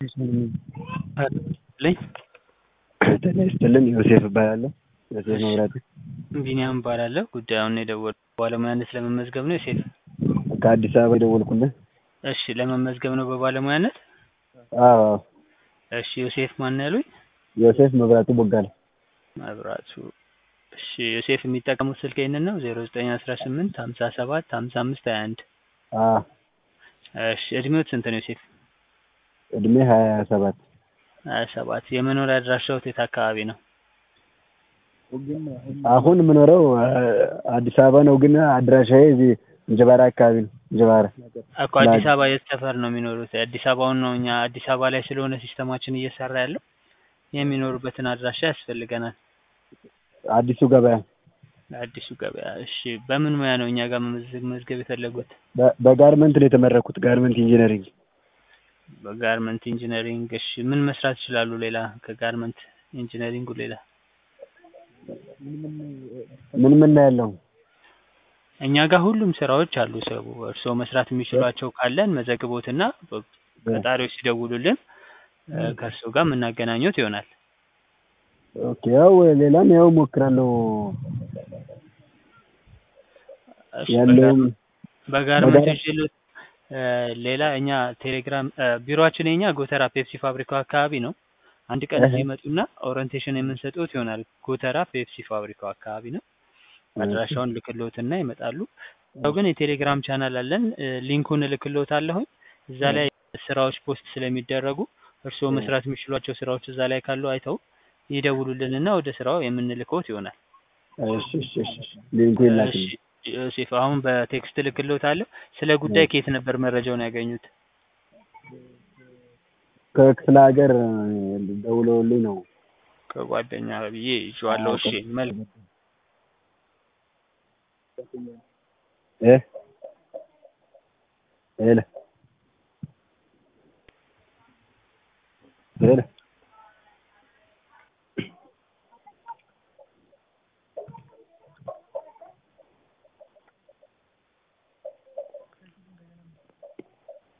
ልኝ ጤና ይስጥልን ዮሴፍ እባላለሁ። ዮሴፍ መብራቱ ቢኒያም እባላለሁ። ጉዳዩን የደወልኩት በባለሙያነት ለመመዝገብ ነው ዮሴፍ? ከአዲስ አበባ የደወልኩልህ። እሺ ለመመዝገብ ነው በባለሙያነት? አዎ እሺ ዮሴፍ ማን ነው ያሉኝ? ዮሴፍ መብራቱ ቦጋለ። መብራቱ እሺ ዮሴፍ የሚጠቀሙት ስልክ ይህንን ነው ዜሮ ዘጠኝ አስራ ስምንት ሀምሳ ሰባት ሀምሳ አምስት ሀያ አንድ አዎ እሺ እድሜዎት ስንት ነው ዮሴፍ? እድሜ ሀያ ሰባት ሀያ ሰባት የመኖሪያ አድራሻዎት የት አካባቢ ነው? አሁን የምኖረው አዲስ አበባ ነው፣ ግን አድራሻዬ እዚህ እንጀባራ አካባቢ ነው። እንጀባራ እኮ አዲስ አበባ የት ሰፈር ነው የሚኖሩት? አዲስ አበባውን ነው እኛ አዲስ አበባ ላይ ስለሆነ ሲስተማችን እየሰራ ያለው የሚኖሩበትን አድራሻ ያስፈልገናል። አዲሱ ገበያ አዲሱ ገበያ። እሺ በምን ሙያ ነው እኛ ጋር መመዝገብ መዝገብ የፈለጉት? በ- በጋርመንት ነው የተመረኩት፣ ጋርመንት ኢንጂነሪንግ። በጋርመንት ኢንጂነሪንግ። እሺ ምን መስራት ይችላሉ ሌላ ከጋርመንት ኢንጂነሪንጉ ሌላ? ምን ምን ነው ያለው? እኛ ጋር ሁሉም ስራዎች አሉ። ሰው እርስዎ መስራት የሚችሏቸው ካለን መዘግቦትና ቀጣሪዎች ሲደውሉልን ከእርስዎ ጋር የምናገናኘት ይሆናል። ኦኬ ያው ሌላም ያው ሞክራለሁ እሺ፣ ያለውም በጋርመንት በጋር- ይችሉት ሌላ እኛ ቴሌግራም ቢሮአችን የኛ ጎተራ ፔፕሲ ፋብሪካው አካባቢ ነው። አንድ ቀን እዚህ እህ። ይመጡና ኦሪንቴሽን የምንሰጡት ይሆናል። ጎተራ ፔፕሲ ፋብሪካው አካባቢ ነው። አድራሻውን ልክሎትና ይመጣሉ። ያው ግን የቴሌግራም ቻናል አለን። እ፣ ሊንኩን እልክሎታለሁኝ። እዛ ላይ ስራዎች ፖስት ስለሚደረጉ እርስዎ መስራት የሚችሏቸው ስራዎች እዛ ላይ ካሉ አይተው ይደውሉልንና ወደ ስራው የምንልከውት ይሆናል። እሺ እሺ እሺ እሺ። ሊንኩ ይላክልኝ። እሺ፣ ዮሴፍ አሁን በቴክስት ልክሎታለሁ። ስለ ጉዳይ ከየት ነበር መረጃውን ያገኙት? ከክፍለ ሀገር ደውለውልኝ ነው። ከጓደኛ ብዬ ይዤዋለሁ። እሺ መልክ እ ሄሎ ሄሎ